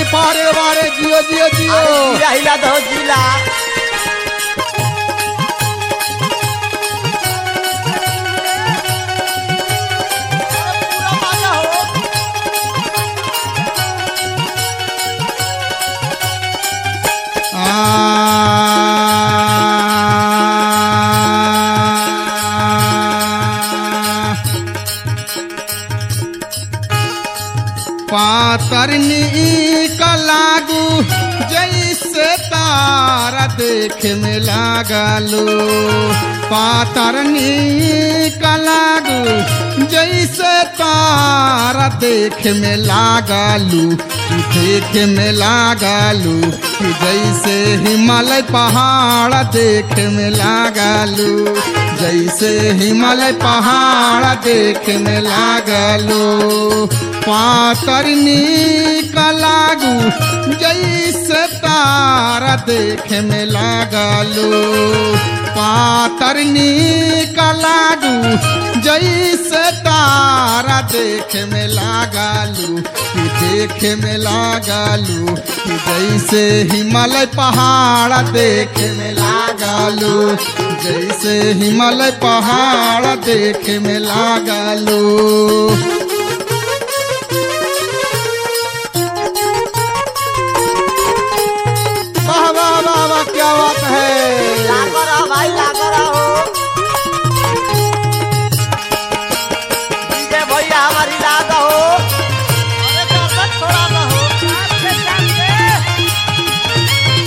पारे बारे जियो जियो जियो अरे जिला हिला दो जिला पूरा माजा हो पातरनी का लागू जैसे तारा देख में लागलो पातरनी का लागू जैसे तारा देख में लागलू कि देख में लागलू कि जैसे हिमालय पहाड़ देख में लागलू जैसे हिमालय पहाड़ देख में लागलो पातरनी का लागू जैसे तारा देख में लागलो पातरनी का लागू जैसे तारा देख में लागलू कि देख में लागलू कि जैसे हिमालय पहाड़ देख में लागलू जैसे हिमालय पहाड़ देख में लागलू वाह वाह वाह वाह क्या बात है लागो रहो भाई लागो रहो डीजे भैया हमारी लाद हो अरे दादा छोड़ा ना हो अच्छे जाके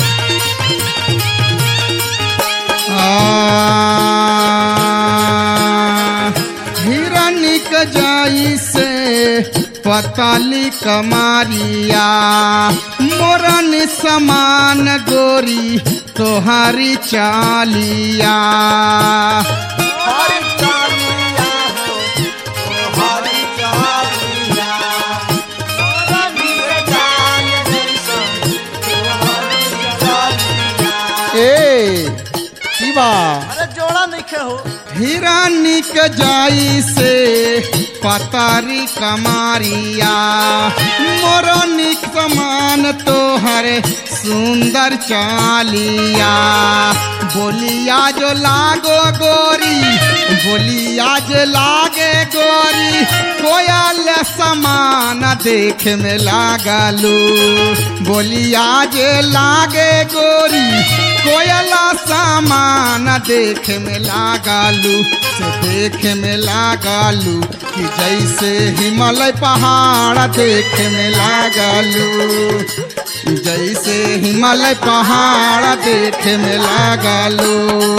हिरनिक जाई से पताली कमारिया मोरन समान गोरी तोहारी चालिया हरी चालिया हो हरी चालिया मोरा नीरे जान जैसन हरी चालिया ए की बा अरे जोड़ा नहीं हो हिरानिक जाई से पतारी कमारिया मोरनिक समान तोहर सुंदर चालिया बोलिया जो लागो गोरी बोलिया जो लागे गोरी कोयल समान देख में लागलू बोलिया जे लागे गोरी कोयला सामान देख में लागलू से देख में लागलू कि जैसे हिमालय पहाड़ देख में लागलू जैसे हिमालय पहाड़ देख में लागलू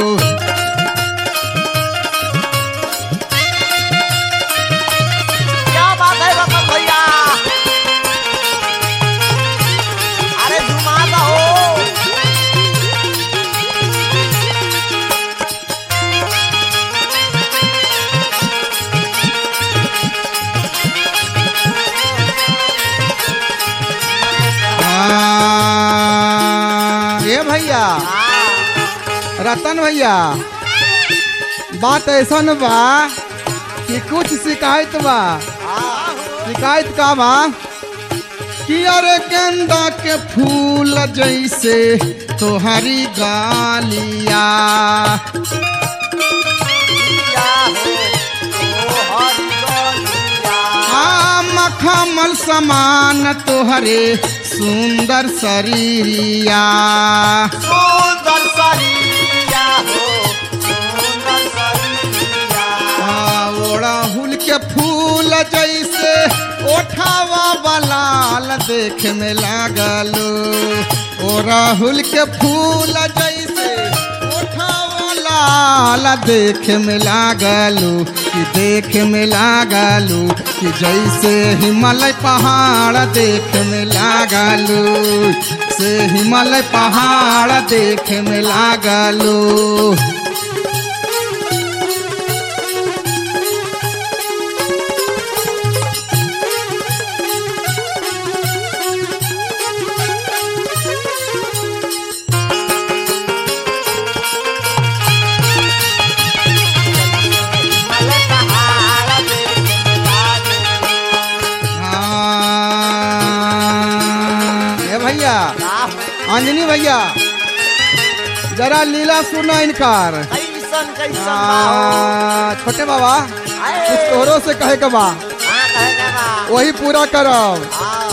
क्या बात है रतन भैया अरे घुमा हो आ, ये भैया रतन भैया बात ऐसा बा कि कुछ शिकायत बा शिकायत का बा कि अरे गेंदा के फूल जैसे तोहरी गालिया आ मखमल समान तोहरे सुंदर शरीरिया सुंदर शरीरिया हो सुंदर शरीरिया आ, ओड़हुल के फूल जैसे ओठावा बलाल देख में लागलो ओड़हुल के फूल जैसे ओठावा लाल देख में लागलो कि देख में लागलो कि जैसे हिमालय पहाड़ देख में लागलो से हिमालय पहाड़ देख में लागलो मले पहाड़ देख लागे आ, अंजनी भैया जरा लीला सुना इनकार कैसन कैसन बा हो आ, छोटे बाबा आए कुछ तोहरों से कहे के बा हाँ कहे के बा वही पूरा करब हाँ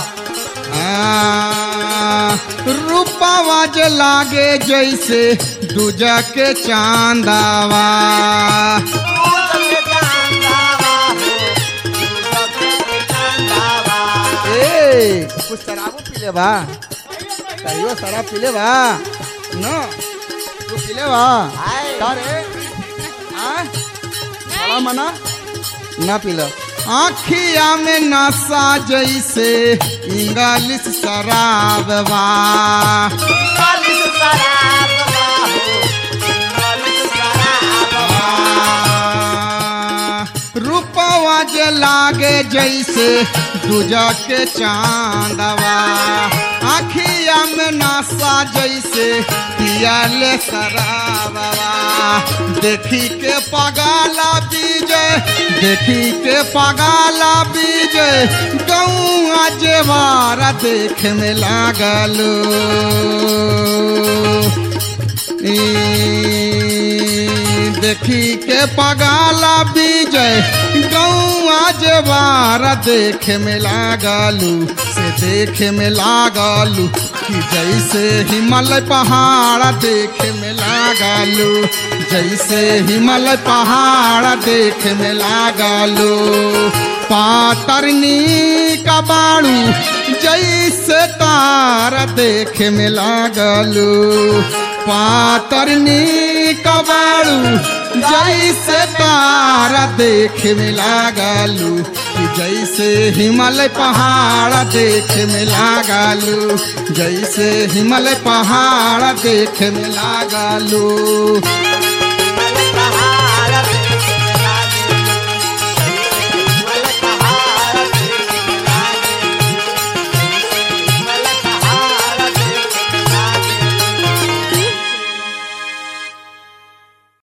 आ, रूपावा जे लागे जैसे दूजा के चांदावा तू सबके जानता बा हो तू सबके जानता बा ए कुछ शराबो पीले बा कहियो शराब पीले बा न तू पीले बा आए का रे आ बड़ा मना ना पीला आखिया में नशा जैसे इंग्लिश शराब बा चालीस शराब बा हो चालीस शराब बा रूपवा जे लागे जैसे दूजा के चांदवा आखिया में नशा जैसे पियाले शराबवा देखी के पगाला बीजे देखी के पगाला बीजे गौआ जेवारा देख में लागलो ई, देखी के पगाला बीजय गौआ जवारा देखे में लागलू से देखे में लागलू कि जैसे हिमालय पहाड़ देखे में लागलू जैसे हिमालय पहाड़ देखे में लागलू पातरनी का बाड़ू जैसे तारा देखे में लागलू पातरनी कबाड़ू जैसे तारा देखे में लागलू कि जैसे हिमालय पहाड़ देखे में लागलू जैसे हिमालय पहाड़ देखे में लागलू